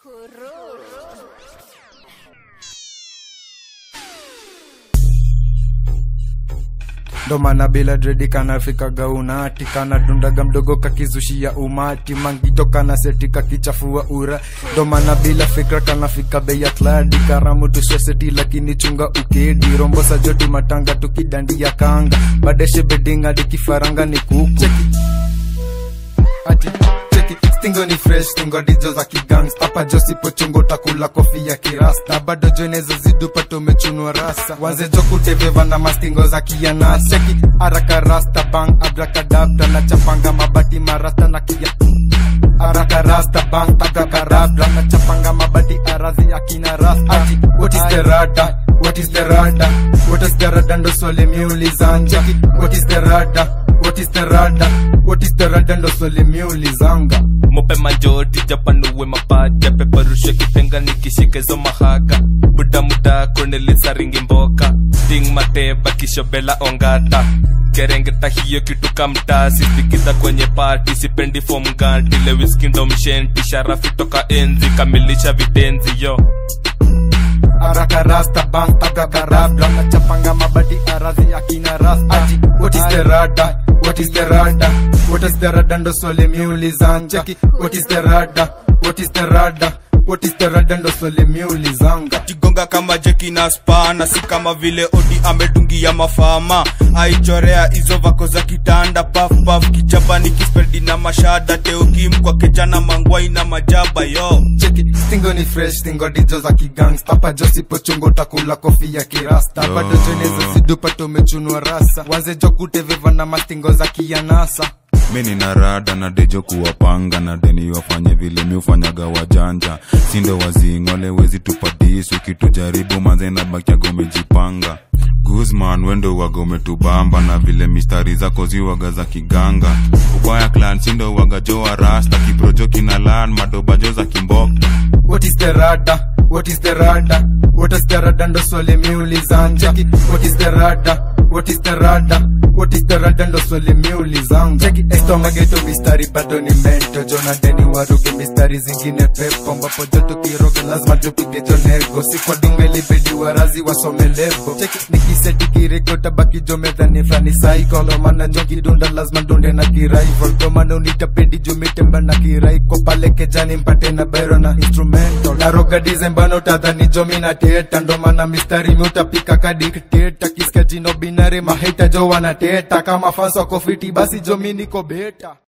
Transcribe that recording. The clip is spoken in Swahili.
ndo maana bila dredi kanafika gaunati kana dundaga mdogo kakizushia umati mangito kana seti kakichafua ura ndo maana bila fikra kanafika bei atladi karamu tusweseti lakini chunga ukedi rombosa joti matanga tukidandia kanga badeshe bedinga dikifaranga ni kuku Cheki. Ati, cheki stingo ni fresh stingo dizo za kigangs hapa josipo chungo takula kofi ya kirasta bado joneza zidupato umechunwa rasa wanze jokuteveva na mastingo za kianas cheki araka rasta bang abrakadabra na chapanga mabati marasta na kia araka rasta bang tagakarabra na chapanga mabati arazi akina rasta ati what is the rada what is the rada what is the rada ndo swali miulizanja what is the rada what is the rada what is the rada ndo swali miulizanga mope majoti japanuwe mapaja peperushe kipenga nikishikezo mahaga buda muda konelisa ringi mboka ting mateba kishobela ongata kerengeta hiyo kitu kamta sifikidha kwenye pati sipendi fom ganti lewiskindo mshenti sharafi toka enzi kamilisha vitenzi yo araka rasta bang tagakarabra na chapanga mabati arazi akina rasta ati what is the rada what is the rada what is the rada ndo swali miulizanja what is the rada what is the rada what is the rada ndo swali miulizanga kigonga kama jeki na spana si kama vile odi amedungia mafama aichorea hizo vako za kitanda pafpaf kichapani kisperdi na mashada teokimkwa kejana mangwai na majaba yo cheki stingo ni fresh stingo dizo za kigangs hapa josipo chungo takula kofi ya kirasta bado joneza zidupato umechunwa rasa wanze jokuteveva na mastingo za kianasa mi nina rada na dejo kuwapanga na deni wafanye vile mi ufanyaga wajanja sindo wazing'ole wezi tupadisu kitujaribu manze na bakiaga umejipanga guzman wendo waga umetubamba na vile mistari zako ziwaga za kiganga ubaya clan sindo waga joa rasta kiprojo kina lan madobajo za kimboka what is the rada what is the rada what is the rada ndo swali miulizanja what is the rada what is the rada what is the rada ndo swali miulizanga cheki estomageto mistari bado ni mento jonateni waruge mistari zingine pepo ambapo joto kiroge lazima tupige jonego si kwa dunga ilibidi warazi wasome lebo cheki nikiseti kirego tabaki jomedhani flani saikolo mana jokidunda lazima dunde na kiraival komana unitapedi jomitemba na kiraiko pale kejani mpate na bero na instrumento naroga dizembano tadhani jomi na teta ndo maana mistari miutapika kadikteta kisikia jino binari mahita jo wanateta kama fans wako fiti basi jomi niko beta